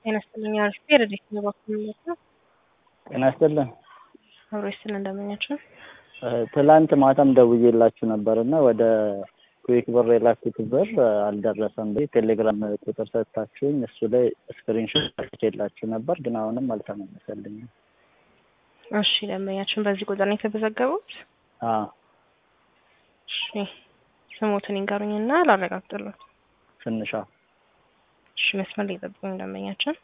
ጤና ይስጥልኝ አርፌ ረዴት ነው በኩል ነው ጤና ይስጥልን። አብሮ ይስጥልን እንደምኛችሁ። ትላንት ማታም ደውዬላችሁ ነበር እና ወደ ኩዊክ ብር የላኩት ብር አልደረሰም። ቴሌግራም ቁጥር ሰጥታችሁኝ እሱ ላይ ስክሪንሾት የላችሁ ነበር፣ ግን አሁንም አልተመለሰልኝም። እሺ ደንበኛችን በዚህ ቁጥር ነው የተመዘገቡት? አዎ እሺ ስሞትን ይንገሩኝና ላረጋግጥልዎት። ትንሿ እሺ መስመር ላይ ጠብቁኝ ደንበኛችን።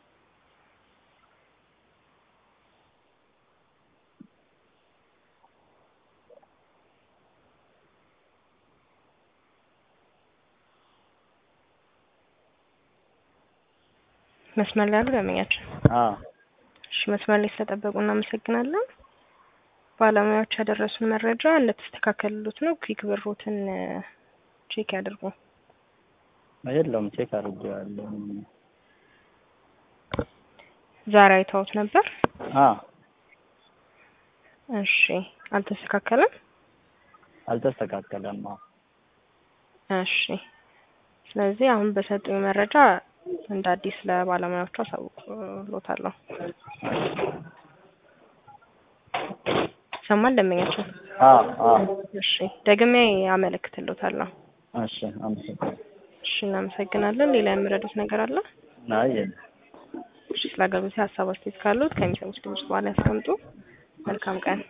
መስመር ላይ ያሉ ደንበኛችን። አዎ እሺ መስመር ላይ ስለጠበቁ እናመሰግናለን። ባለሙያዎች ያደረሱን መረጃ እንደተስተካከሉት ነው። ኩዊክ ብሮትን ቼክ ያድርጉ። የለውም ቼክ አድርጌዋለሁ። ዛሬ አይተውት ነበር? አዎ እሺ አልተስተካከለም? አልተስተካከለም። አዎ እሺ ስለዚህ አሁን በሰጡኝ መረጃ እንደ አዲስ ለባለሙያዎቹ አሳውቅሎታለሁ። ይሰማል ደንበኛችን? አዎ አዎ እሺ ደግሜ አመለክትሎታለሁ። እሺ አመሰግናለሁ። እሺ እናመሰግናለን። ሌላ የምረዱት ነገር አለ? አይ የለም። እሺ ስለ አገልግሎት ሀሳብ አስተያየት ካሉት ከሚሰሙት ድምጽ በኋላ ያስቀምጡ። መልካም ቀን።